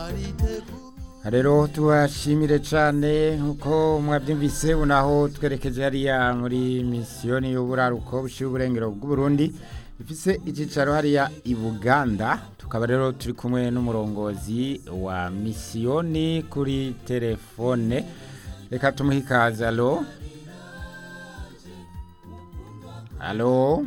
rero tubashimire cyane nk'uko mwabyumvise unaho twerekeje hariya muri misiyoni y'uburaruko bushyira uburengero bw'uburundi ifise icyicaro hariya i buganda tukaba rero turi kumwe n'umurongozi wa misiyoni kuri telefone reka tumuhe ikaze alo alo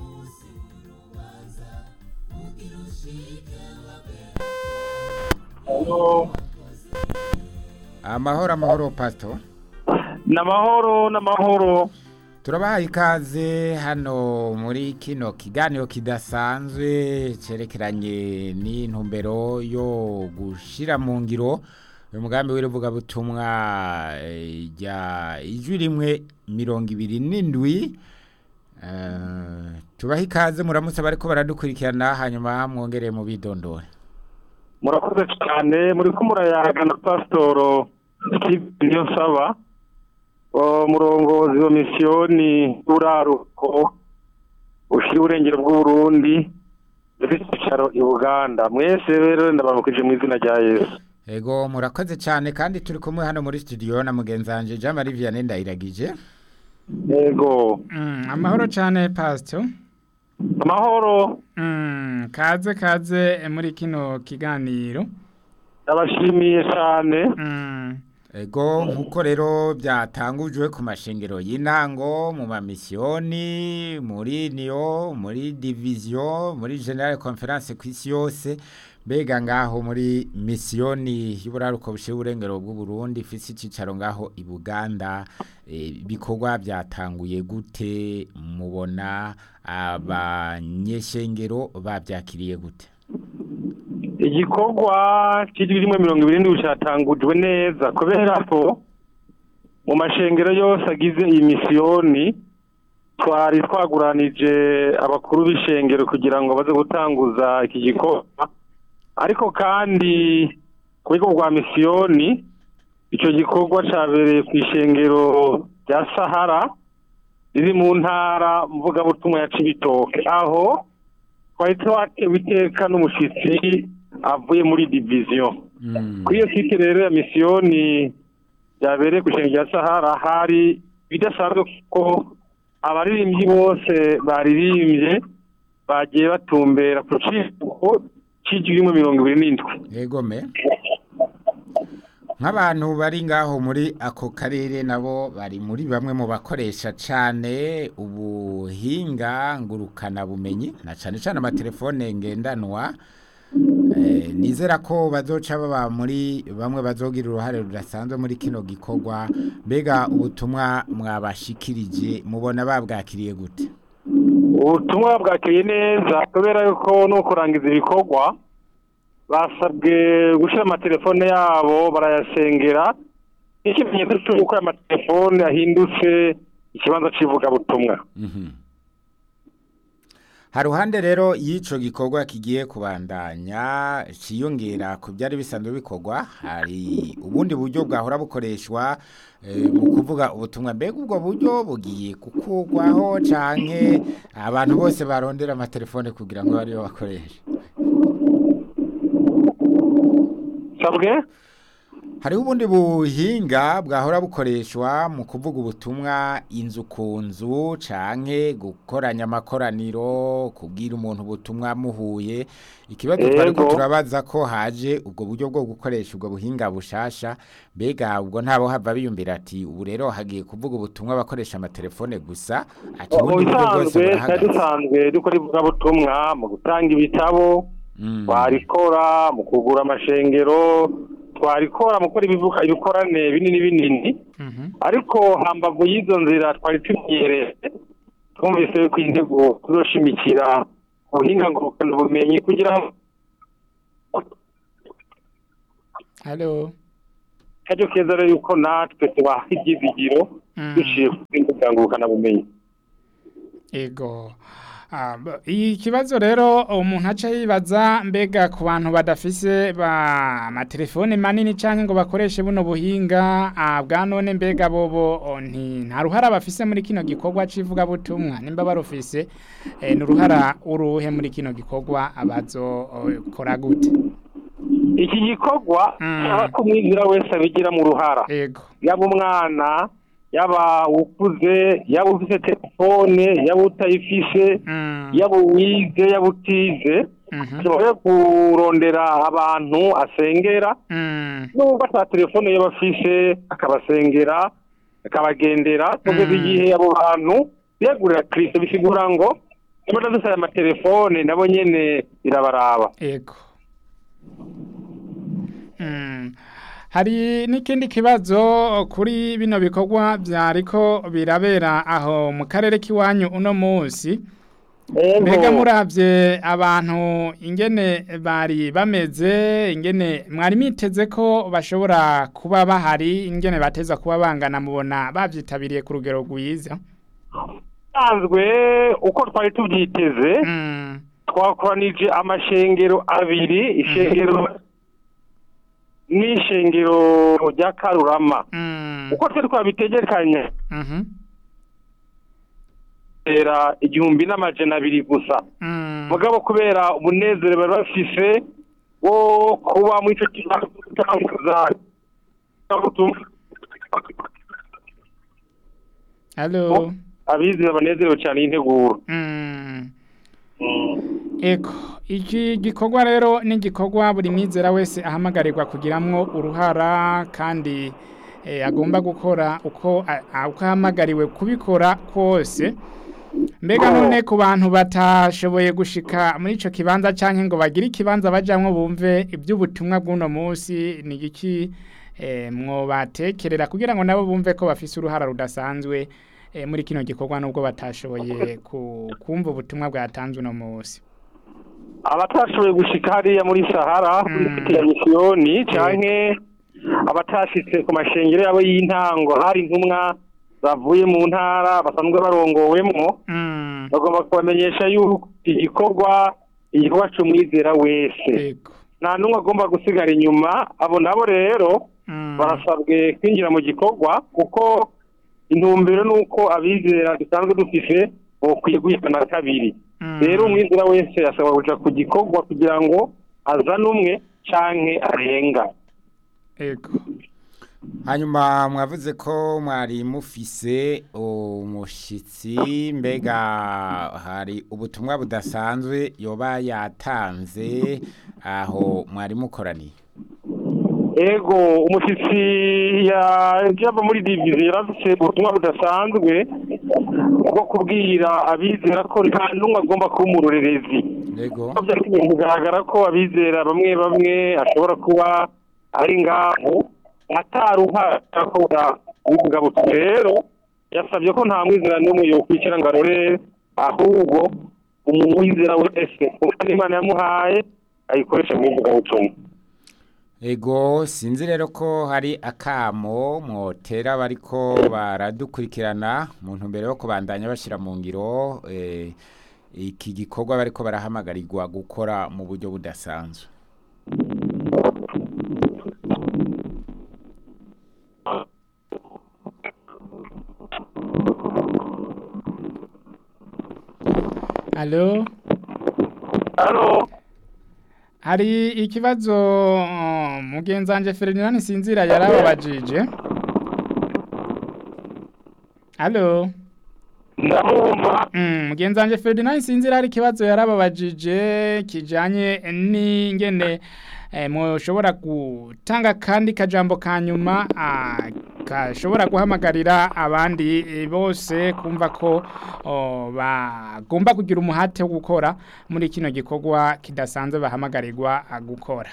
amahoro amahoro pato n'amahoro n'amahoro turabaha ikaze hano muri kino kiganiro kidasanzwe cyerekeranye n'intumbero yo gushyira mu ngiro uyu mugambi w'ivugabutumwa rya ijwi rimwe mirongo ibiri n'indwi tubaha ikaze muramutse bari ko baradukurikirana hanyuma mwongereye mu bidondore murakoze cyane muri ko murayaga na pasitoro niyo nsaba umurongozi wa misiyoni uraruko ushyira uburengero bw'uburundi dufite icyicaro i buganda mwese rero ndabamukije mu izina rya yesu ego murakoze cyane kandi turi kumwe hano muri studio na mugenzi wanjye jean marie vianney ndayiragije yego amahoro cyane pasito amahoro kaze kaze muri kino kiganiro ndabashimiye cyane ego nk'uko rero byatangujwe ku mashingiro y'intango mu mamisiyoni muri niyo muri diviziyo muri generale conference ku isi yose mbega ngaho muri misiyoni y'uburaruko bushyira uburengero bw'uburundi ifite icyicaro ngaho i buganda ibikorwa byatanguye gute mubona abanyeshengero babyakiriye gute igikorwa cy'ijwi rimwe mirongo irindwi cyatangujwe neza kubera ko mu mashengero yose agize iyi misiyoni twari twaguranije abakuru b'ishengero kugira ngo baze gutanguza iki gikorwa ariko kandi ku rwego rwa misiyoni icyo gikorwa cyabereye ku ishengero rya sahara riri mu ntara mvugabutumwa ya cibitoke aho twari twatewe iteka n'umushyitsi avuye muri diviziyo kuri iyo site rero ya misiyoni byabereye ku ishengero rya sahara hari bidasanzwe kuko abaririmbyi bose baririmbye bagiye batumbera ku kigo cy'ijwi mirongo ibiri n'indwi yego me nk'abantu bari ngaho muri ako karere nabo bari muri bamwe mu bakoresha cyane ubuhinga ngurukanabumenyi na cyane cyane amatelefone ngendanwa nizera ko bazoca baba muri bamwe bazogira uruhare rudasanzwe muri kino gikorwa mbega ubutumwa mwabashikirije mubona babwakiriye gute ubutumwa bwakiriye neza kubera yuko no kurangiza ibikorwa basabwe gushyira amatelefone yabo barayasengera ikimenyetso cy'uko aya matelefone ahindutse ikibanza cy'ivugabutumwa haruhande rero y'icyo gikorwa kigiye kubandanya cyiyongera ku byari bisanzwe bikorwa hari ubundi buryo bwahora bukoreshwa mu kuvuga ubutumwa mbega ubwo buryo bugiye gukurwaho cyane abantu bose barondera amatelefone kugira ngo ariyo bakoreshe sabwe hariho ubundi buhinga bwahora bukoreshwa mu kuvuga ubutumwa inzu ku nzu canke gukoranya amakoraniro kubwira umuntu ubutumwa muhuye ikibazo twari ko turabaza ko haje ubwo buryo bwo gukoresha ubwo buhinga bushasha mbega ubwo ntabo hava biyumvira ati ubu rero hagiye kuvuga ubutumwa bakoresha amatelefone gusa ati ubundi buryo bwose burahagaze dusanzwe dukora ivugabutumwa mu gutanga ibitabo twarikora mu kugura amashengero twarikora mu gukora ibikorane binini binini ariko hambavu y'izo nzira twari tumenyereye twumvise ko intego tuzoshimikira ubuhinga ngurukanabumenyi kugira ngo halo kajya keza rero yuko natwe tubaha ibyizigiro duciye ku buhinga ngurukanabumenyi ego iyi kibazo rero umuntu aca yibaza mbega ku bantu badafise ba amatelefone manini cyangwa ngo bakoreshe buno buhinga bwa none mbega bobo nta ruhara bafise muri kino gikorwa cy'ivugabutumwa nimba barufise ni uruhara uruhe muri kino gikorwa abazokora gute iki gikorwa Mm. cyaba ko umwizera wese abigira mu ruhara ego yaba umwana yaba ukuze yaba ufite telefone yaba utayifise Mm. yaba uwize yaba utize Mhm. ashobora kurondera abantu asengera Mm. nubwo ata telefone yaba afise akabasengera akabagendera kugeza Mm. igihe abo bantu biyagurira kirisito bisigura ngo niba dufite aya matelefone nabo nyene birabaraba ego Mm. hari n'ikindi kibazo kuri bino bikorwa byariko birabera aho mu karere k'iwanyu uno munsi mbega muravye abantu ingene bari bameze ingene mwari miteze ko bashobora kuba bahari ingene bateza kuba bangana mubona bavyitabiriye ku rugero rwiza sanzwe uko twari tubyiteze Mm. twakoranije amashengero abiri ishengero n'ishengero rya karurama Mm. uko twari twabitegekanye Mhm. era igihumbi n'amajana abiri gusa Mm. mugabo kubera umunezero bari bafise wo kuba muri icyo kibazo Hello. abizera banezerewe cyane y'integuro Mm. Eko, iki gikorwa rero ni igikorwa buri mwizera wese ahamagarirwa kugiramwo uruhara kandi eh, agomba gukora uko a- a- uko ahamagariwe kubikora kose. Mbega none ku bantu batashoboye gushika muri ico kibanza canke ngo bagire ikibanza bajamwo bumve iby'ubutumwa bw'uno munsi ni iki eh, mwobatekerera kugira ngo nabo bumve ko bafise uruhara rudasanzwe eh, muri kino gikorwa nubwo batashoboye ku- kumva ubutumwa bwatanzwe uno munsi abatashoboye gushika hariya muri sahara Mm. kuri siti ya misiyoni canke abatashitse ku mashengero yabo y'intango hari intumwa bavuye mu ntara basanzwe barongowemwo Mm, bagomba kubamenyesha yuko igikorwa igikorwa c'umwizera wese yego nta n'umwe agomba gusigara inyuma abo nabo rero Mm, barasabwe kwinjira mu gikorwa kuko intumbero ni uko abizera dusanzwe dufise bokwiye guhitana kabiri mm, rero umwizera wese asabwa kuja ku gikorwa kugira ngo azane umwe canke arenga yego hanyuma mwavuze ko mwari mufise umushitsi mbega hari ubutumwa budasanzwe yoba yatanze aho mwari mukoraniye ego umushyitsi yava muri diviziyo yarafise ubutumwa budasanzwe bwo kubwira abizera ko nta n'umwe agomba kuba umurorerezi yego byatumye kugaragara ko abizera bamwe bamwe ashobora kuba ari ngaho ataruhara akora ubuvuga buti rero yasabye ko nta mwizera n'umwe yokwicara ngo arore ahubwo umuntu wizera wese kuko n'imana yamuhaye ayikoresha mu ivugabutumwa Ego sinzi rero ko hari akamo mwotera bariko baradukurikirana mu ntumbero yo kubandanya bashira mu ngiro eh, iki gikorwa bariko barahamagarirwa gukora mu buryo budasanzwe Allo hano hari ikibazo uh, mugenzanje Ferdinand Sinzira yarababajije Allo ndamwumva Mm, mugenzanje Ferdinand Sinzira hari ikibazo yarababajije kijanye n'ingene eh, mushobora gutanga kandi kajambo kanyuma ah, kashobora guhamagarira abandi eh, bose kumva ko oh, bagomba kugira umuhate wo gukora muri kino gikorwa kidasanzwe bahamagarirwa ah, gukora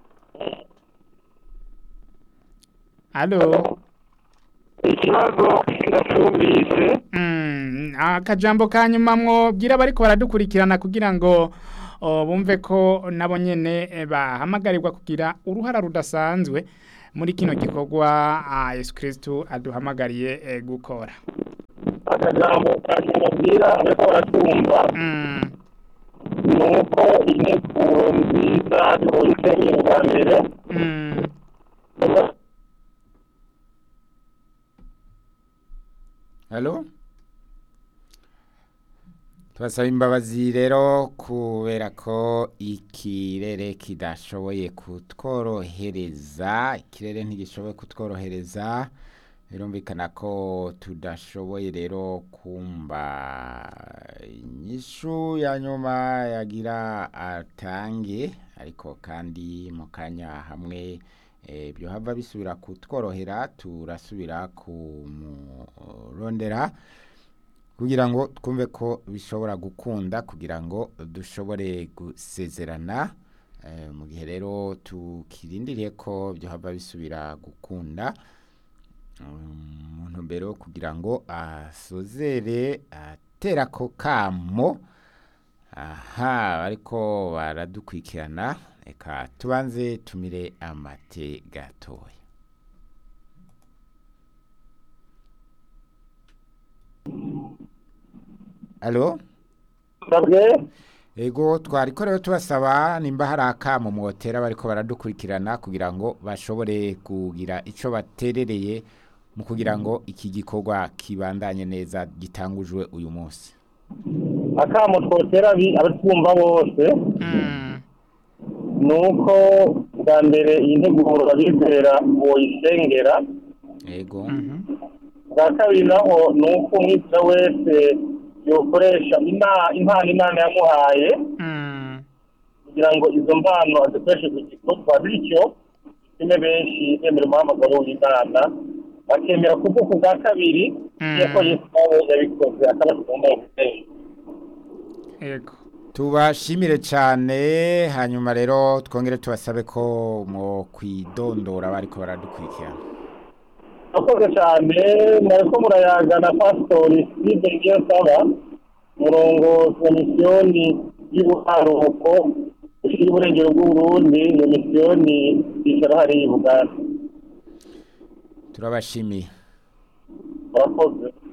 Allo ikibazo ndacyumvise Mm, akajambo kanyuma mwobwira bariko baradukurikirana kugira ngo o, bumve ko nabo nyene eh, bahamagarirwa kugira uruhara rudasanzwe muri kino gikorwa ah, Yesu Kristo aduhamagariye eh, gukora. akajambo kakibabwira ariko baratumva Mm, ni uko integuro nziza tubonye isenyero bwa mbere mm, Halo tubasaba imbabazi rero kubera ko ikirere kidashoboye kutworohereza ikirere ntigishoboye kutworohereza birumvikana ko tudashoboye rero kumva inyishu ya nyuma yagira atange ariko kandi mu kanya hamwe eh, byo hava bisubira kutworohera turasubira kumurondera kugira ngo twumve ko bishobora gukunda kugira ngo dushobore gusezerana eh, mu gihe rero tukirindiriye ko byo hava bisubira gukunda umuntu mbere kugira ngo asozere atera ko kamo aha ariko baradukurikirana reka tubanze tumire amate gatoya alo sabwe ego twariko rero tubasaba nimba hari akamo mwotera bariko baradukurikirana kugira ngo bashobore kugira ico baterereye mu kugira ngo iki gikorwa kibandanye neza gitangujwe uyu munsi akamo twotera abi- abatwumva bose Mm. ni uko bwa mbere iyi nteguro babizera boyisengera ego Mhm. bwa kabiri naho ni uko umwizera wese yokoresha ima- impano imana yamuhaye Mm. kugira ngo izo mpano azikoreshe ku gikorwa bityo bitume benshi bemera umuhamagaro w'imana bakemera kuvuka bwa kabiri Mm. yuko yesu nawe yabikoze akaba tugomba gukoresha Ego. tubashimire cyane hanyuma rero twongere tubasabe ko mu kwidondora bariko baradukurikirana akoze cyane mwariko murayaga na pasitori steve niyonsaba umurongo wa misiyoni y'ubuharuko ushyira iburengero bw'uburundi iyo misiyoni yicara hariya i buganda turabashimiye murakoze